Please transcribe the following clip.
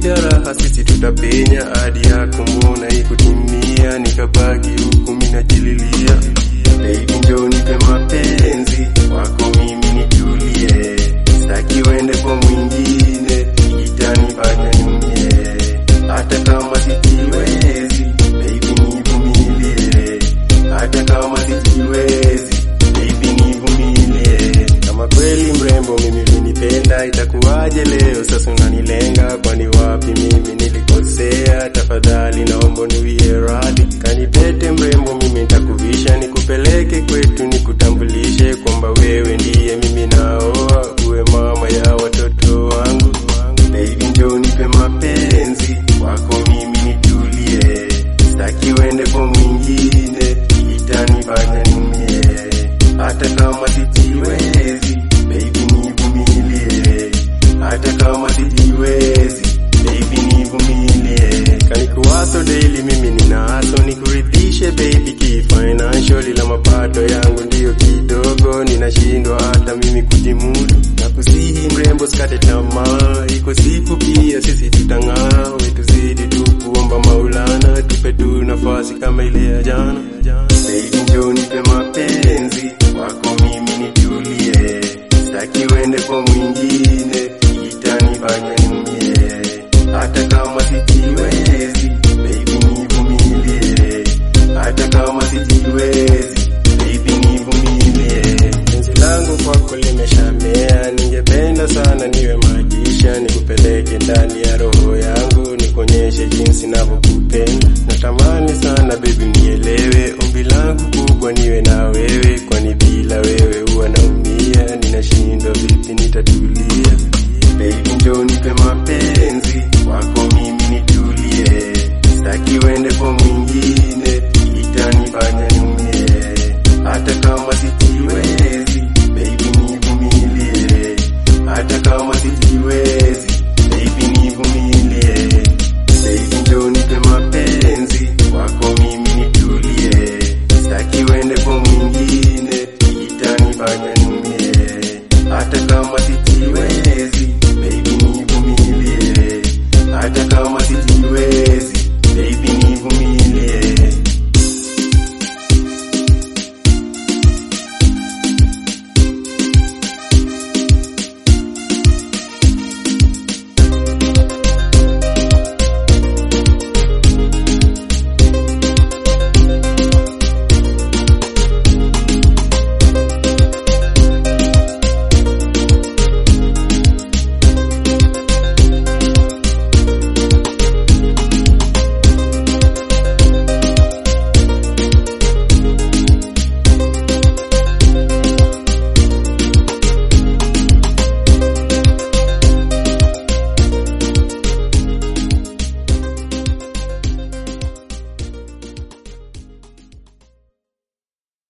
ya raha sisi tutapenya hadi yako mbona ikutimia nikabaki huku minajililia Baby njoo nipe mapenzi wako mimi nitulie sitaki uende kwa mwingine itanifanya niumie hata kama sijiwezi baby nivumilie hata kama sijiwezi baby nivumilie kama kweli mrembo mimi ulinipenda itakuwaje leo sasa unanilenga kwani wapi mimi nilikosea tafadhali naomba niwie radhi kanipete mrembo mimi nitakuvisha nikupeleke kwetu nikutambulishe kwamba wewe ndiye mimi naoa uwe mama ya watoto wangu baby njoo nipe mapenzi wako mimi nitulie sitaki uende kwa mwingine itanifanya niumie hata kama sijiwezi baby nivumilie hata kama sijiwezi baby nivumilie kanikuwaso daily mimi ninaso nikuridhishe baby kifinancial ila mapato yangu ndiyo kidogo ninashindwa hata mimi kujimudu na kusihi mrembo sikate tamaa iko siku pia sisi tutang'aa wetuzidi tu kuomba maulana tupe tu nafasi kama ile ya jana baby njoo nipe mapenzi wako mimi nitulie sitaki uende kwa mwingine itanifanya niumie hata kama sijiwezi baby nivumilie hata kama sijiwezi baby nivumilie penzi langu kwako limeshamea ningependa sana niwe magisha nikupeleke ndani ya roho yangu nikuonyeshe jinsi navyokupenda natamani sana baby nielewe ombi langu kubwa niwe na wewe kwani bila wewe huwa naumia ninashindwa vipi nitatulia baby njoo nipe mapenzi wako mimi nitulie sitaki uende kwa mwingine itanifanya niumie hata kama sijiwezi